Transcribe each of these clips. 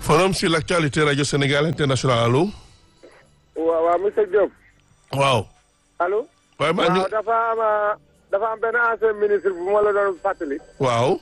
forum sur l'actualité radio Sénégal international allo. waaw waaw monsieur Diop. waaw. allo. waaye maa ngi waaw dafa am dafa am benn ancien ministre bu ma la doon fàttali. waaw.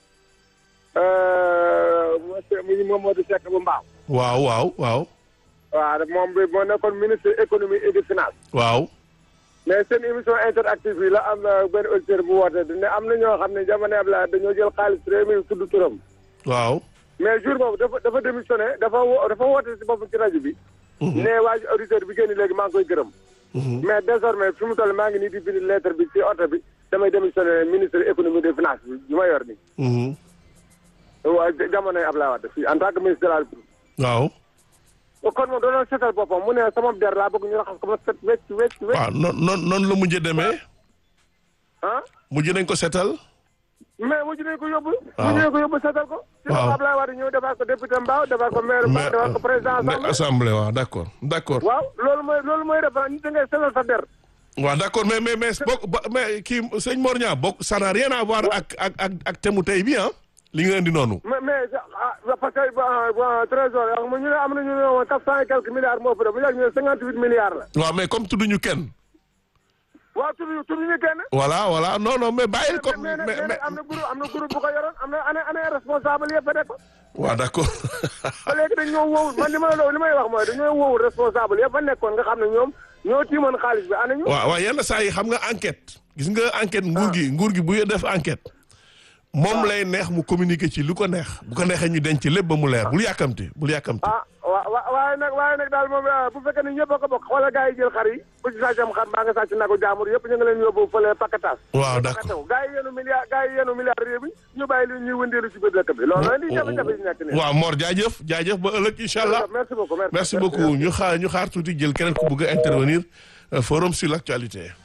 monsieur Mamadou Seck bu Mbaaw. waaw waaw waaw. waaw moom bi moo nekkoon ministre économie et des finances. waaw. mais seen émission interactive yi la am na benn auditeur bu woote ne am na ñoo xam ne jamono Abdoulaye dañoo jël xaalis réew mi tudd turam. waaw. mais jour boobu dafa dafa démissionné dafa wo dafa woote si boppam ci rajo bi. ne waa ji auditeur bi génn léegi maa ngi koy gërëm. mais désormais fi mu toll maa ngi nii di bind lettre bi ci oto bi damay démissionné ministre économie des finances bi bi ma yor nii. waa jamonoy Abdoulaye Wade fii en tant que ministre de la République. waaw. kon moom doon seetal boppam mu ne sama der laa bëgg ñu raxas ko ma set wecc wecc wecc. waaw noonu noonu noonu la mujjee demee. ah. mujj nañ ko setal. mais mujj nañ ko yóbbu. waaw mujj nañ ko yóbbu seetal ko. waaw ci Abdoulaye Wade ñëw defar ko député Mbao defar ko maire Mbao defar ko président mais assemblée. assemblée waaw d'accord d'accord. waaw loolu mooy loolu mooy defar nit da ngay seetal sa der. waaw d'accord mais mais mais bokk ba mais kii sëñ Mor Niang bokk ça n'a rien à voir ak ak ak ak thème mu tey bi ah. li nga indi noonu. mais mais ah parce que bon trésor xam nga ñu ne am na ñu ne woon quatre cent et quelques milliards moo fa def bu yàgg ñu ne cinquante huit milliards la. waaw mais comme tudduñu kenn. waaw tudd tudd ñu kenn. voilà voilà non non mais bàyyil ko mais mais mais mais am na groupe am na groupe bu ko yoroon am na année année responsable yëpp a nekk. waaw d'accord. ba léegi dañ ñoo wowul man li ma la li may wax mooy dañoo wowul responsable yëpp a nekkoon nga xam ne ñoom ñoo tiimoon xaalis bi ana ñu. waaw waaw yenn saa yi xam nga enquête gis nga enquête nguur gi nguur gi bu def enquête moom lay neex mu communiquer ci lu ko neex bu ko neexee ñu denc lépp ba mu leer bul yàkkamti bul yàkkamti. ah wa wa waaye nag waaye nag daal moom bu fekkee ne ñëpp a ko bokk xoolal gars yi jël xar yi ku ci sàccam xar mbaa nga sàcc nagu jaamur yëpp ñu ngi leen yóbbu fële pakataas. waaw d'accord gars yi yenu milliard gars yi yenu milliard réew mi ñu bàyyi li ñuy wëndeelu ci biir dëkk bi loolu la di jafe-jafe yi nekk nii. waaw Mor jaajëf jaajëf ba ëllëg incha allah. merci beaucoup merci beaucoup ñu xaar ñu xaar tuuti jël keneen ku bëgg a intervenir forum sur l'actualité.